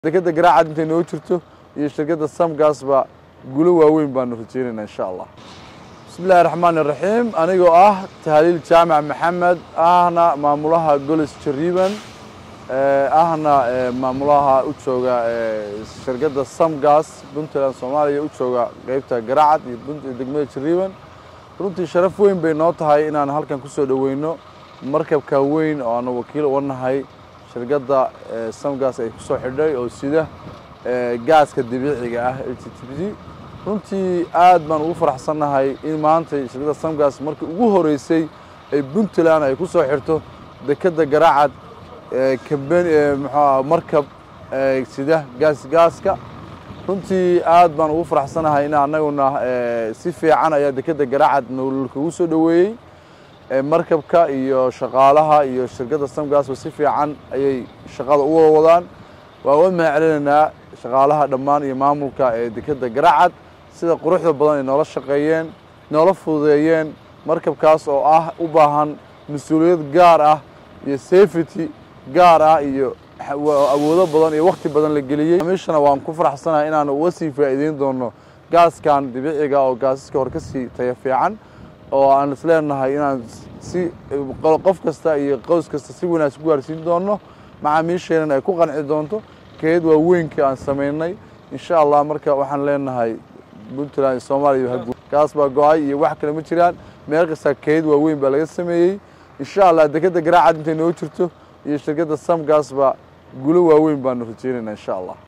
dekeda garaacad intay noo jirto iyo shirkadda samgasba guulo waaweyn baanu rajeynaynaa insha allah bismi illaahi raxmaan iraxiim anigoo ah tahliil jaamac maxamed ahna maamulaha golis jariban ahna maamulaha u jooga shirkadda samgas puntland soomaaliya u jooga qeybta garaacad iyo degmada jariban runtii sharaf weyn bay noo tahay inaan halkan kusoo dhoweyno markabka weyn oo aanu wakiil uga nahay shirkadda samgas ay kusoo xidhay oo sida gaaska dabiiciga ah l t t b runtii aad baan ugu faraxsannahay in maanta shirkadda samgas markii ugu horeysay ay puntland ay kusoo xirto dekedda garaacad kamben mxua markab sida gaas gaaska runtii aad baan ugu faraxsannahay in annaguna si fiican ayaa dekedda garaacad nolkagu soo dhoweeyey markabka iyo shaqaalaha iyo shirkadda samgasba si fiican ayay shaqada u wada wadaan waan uga mahad celinaynaa shaqaalaha dhammaan iyo maamulka ee dekedda garaacad sida quruxda badan ay noola shaqeeyeen noola fududeeyeen markabkaas oo ah u baahan mas-uuliyad gaar ah iyo safety gaar ah iyo awoodo badan iyo wakti badan la geliyey mishana waan ku faraxsanahay inaanu uga sii faa'iideyn doono gaaskan dabiiciga oo gaasaska hor ka sii taya fiican oo aan isleenahay inaan si qof kasta iyo qoys kasta si wanaagsan ku gaarsiin doono macaamiisheenan ay ku qanci doonto keed waa weynka aan samaynay insha allah marka waxaan leenahay puntland iyo soomaaliya gaas baa go-ay iyo wax kale ma jiraan meel kasta keed waa weyn baa laga sameeyey insha allah dekedda garaacad intay noo jirto iyo shirkadda samgasba guulo waaweyn baanu rajeynaynaa insha allah